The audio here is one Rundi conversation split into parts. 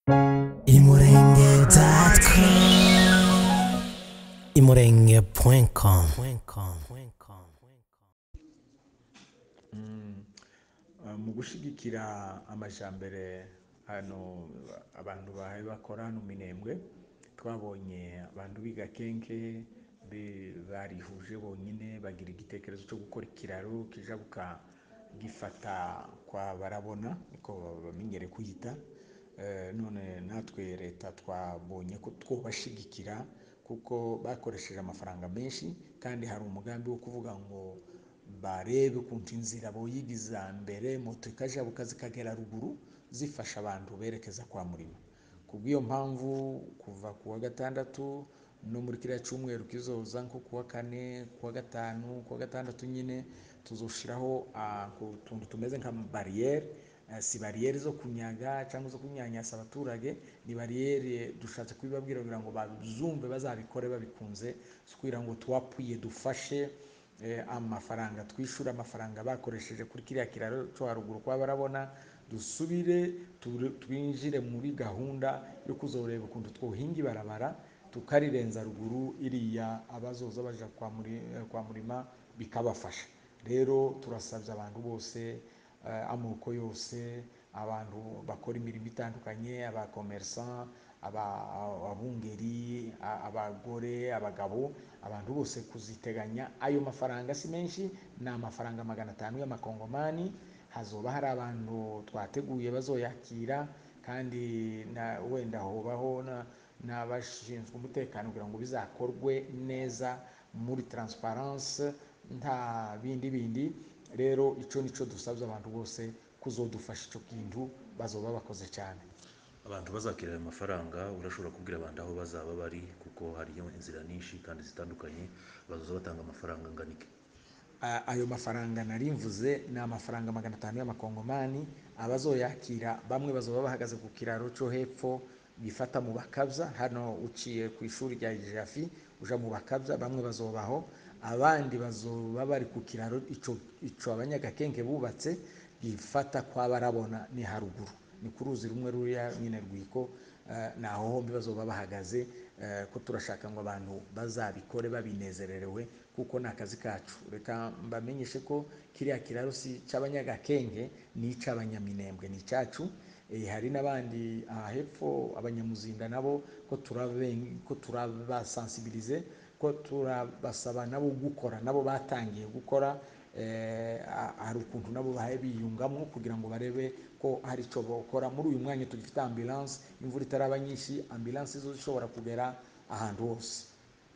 imurenge.com mu gushyigikira amajyambere hano abantu bahaye bakora hano minembwe twabonye abantu biga kenke be- barihuje bonyine bagira igitekerezo cyo gukora ikiraro kijabuka gifata kwa barabona niko bamenyere kuyita Eh, none natwe leta twabonye ko twobashigikira kuko bakoresheje amafaranga menshi kandi hari umugambi wo kuvuga ngo barebe ukuntu inzira boyigiza mbere moto ikajabuka zikagera ruguru zifasha abantu berekeza kwa murima kubw'iyo mpamvu kuva ku wa gatandatu no muri kiriya cyumweru kizoza nko ku wa kane ku wa gatanu ku wa gatandatu nyine tuzoshiraho ah, ku tuntu tumeze nka bariyeri eh, si bariyeri zo kunyaga cyangwa zo kunyanyasa abaturage ni bariyeri dushatse kubibabwira kugira ngo bazumve bazabikore babikunze si kugira ngo tuwapuye dufashe eh, amafaranga twishyura amafaranga bakoresheje kuri kiriya kiraro cyo haruguru kwa barabona dusubire turi- twinjire muri gahunda yo kuzoreba ukuntu twohinga ibarabara tukarirenza ruguru iriya abazoza baja kwa, muri, eh, kwa murima bikabafasha rero turasabye abantu bose eh, amoko yose abantu bakora imirimo itandukanye abakomersan aba- abungeri a- abagore abagabo abantu bose kuziteganya ayo mafaranga si menshi ni amafaranga magana atanu y'amakongomani hazoba hari abantu twateguye bazoyakira kandi na wenda hobaho na- n'abashinzwe umutekano kugira ngo bizakorwe neza muri transparence nta bindi bindi rero icyo nicyo dusabye abantu bose kuzodufasha icyo kintu bazoba bakoze cyane abantu bazakira ayo mafaranga urashobora kubwira abantu aho bazaba bari kuko hariyo inzira nyinshi kandi zitandukanye bazoza batanga amafaranga angana iki A- ayo mafaranga nari mvuze ni amafaranga magana atanu y'amakongomani abazoyakira bamwe bazoba bahagaze ku kiraro cyo hepfo gifata mu bakabza hano uciye ku ishuri rya jafi uja mu bakabza bamwe bazobaho abandi bazoba bari ku kiraro ico ico abanyagakenke bubatse gifata kwa barabona ni haruguru ni ku ruzi rumwe ruriya nyine rwiko eh, naho hombi bazoba bahagaze eh, ko turashaka ngo abantu bazabikore babinezererewe kuko ni akazi kacu reka mbamenyeshe ko kiriya kiraro si cy'abanyagakenge ni icy'abanyaminembwe ni icyacu Eh, hari n'abandi aha hepfo abanyamuzinda nabo ko turabe- ko turabasansibilize ko turabasaba nabo gukora nabo batangiye gukora eh, ha- hari ukuntu nabo bahaye biyungamo kugira ngo barebe ko hari icyo bakora muri uyu mwanya tugifite ambulance imvura itaraba nyinshi ambulance zo zishobora kugera ahantu hose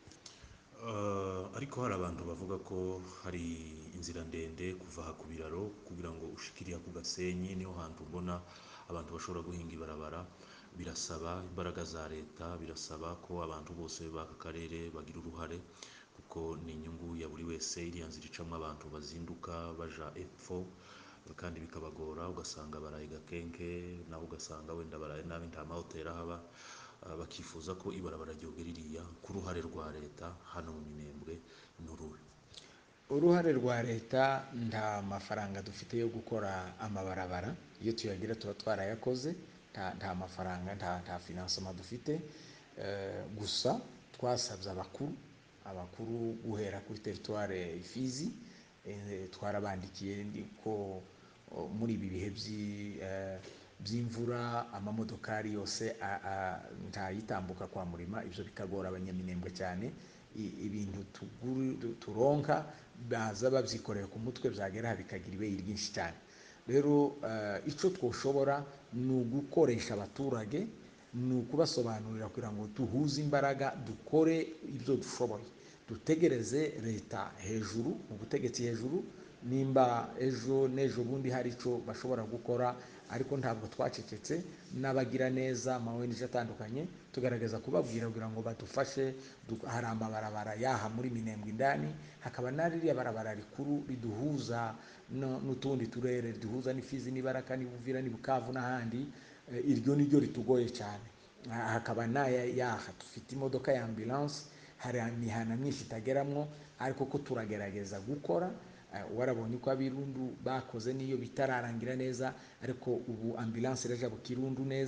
Uh, ariko hari abantu bavuga ko hari inzira ndende kuva aha ku biraro kugira ngo ushikiriya ku gasenyi niho hantu mbona abantu bashobora guhinga ibarabara birasaba imbaraga za leta birasaba ko abantu bose b'aka karere bagira uruhare kuko ni inyungu ya buri wese iriya nzira icamo abantu bazinduka baja epfo kandi bikabagora ugasanga baraye gakenke naho ugasanga wenda baraye nabi nta mahoteli ahaba Uh, bakifuza ko ibarabara ryogera ririya ku ruhare rwa leta hano mu minembwe ni uruhe uruhare rwa leta nta mafaranga dufite yo gukora amabarabara iyo tuyagira tuba twarayakoze nta, nta mafaranga nta, nta finansema dufite Eh, gusa twasabye abakuru abakuru guhera kuri teritware ifizi eh, twarabandikiye ndi- ko o, muri ibi bihe by'i- eh, by'imvura amamodokari yose a- a- ntayitambuka kwa murima ibyo bikagora abanyaminembwe cyane I- ibintu tuguru- tu- turonka baza babyikoreye ku mutwe byagera aha bikagira ibeyi ryinshi cyane rero eh, icyo twoshobora ni ugukoresha abaturage ni ukubasobanurira kugira ngo duhuze imbaraga dukore ibyo dushoboye dutegereze leta hejuru mu butegetsi hejuru nimba ejo n'ejo bundi hari icyo bashobora gukora ariko ntabwo twacecetse n'abagira neza ama ONG atandukanye tugaragaza kubabwira kugira ngo badufashe du- hari amabarabara yaha muri minembwe indani hakaba na ririya barabara rikuru riduhuza no- n'utundi turere riduhuza n'ifizi n'ibaraka n'ibuvira n'ibukavu n'ahandi Eh, iryo ni ryo ritugoye cyane Ah, hakaba n'aya yaha dufite imodoka ya ambulance hari imihana myinshi itageramo ariko ko turagerageza gukora Eh, warabonye ko abirundu bakoze n'iyo bitararangira neza ariko ubu ambulance iraja ku kirundu neza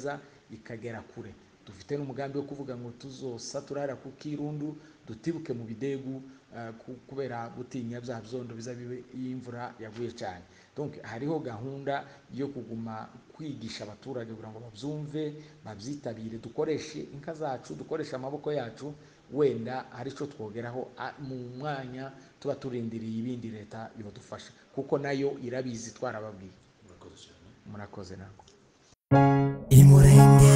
ikagera kure dufite n'umugambi wo kuvuga ngo tuzosa turara ku kirundu dutibuke mu bidegu eh, ku- kubera gutinya bya byondo biza bibe iyo imvura yaguye cyane donc hariho gahunda yo kuguma kwigisha abaturage kugira ngo babyumve babyitabire dukoreshe inka zacu dukoreshe amaboko yacu wenda hari icyo twogeraho a- mu mwanya tuba turindiriye ibindi leta ibadufasha kuko nayo irabizi twarababwiye murakoze cyane murakoze nako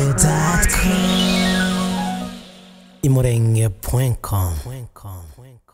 imurenge.com imurenge.com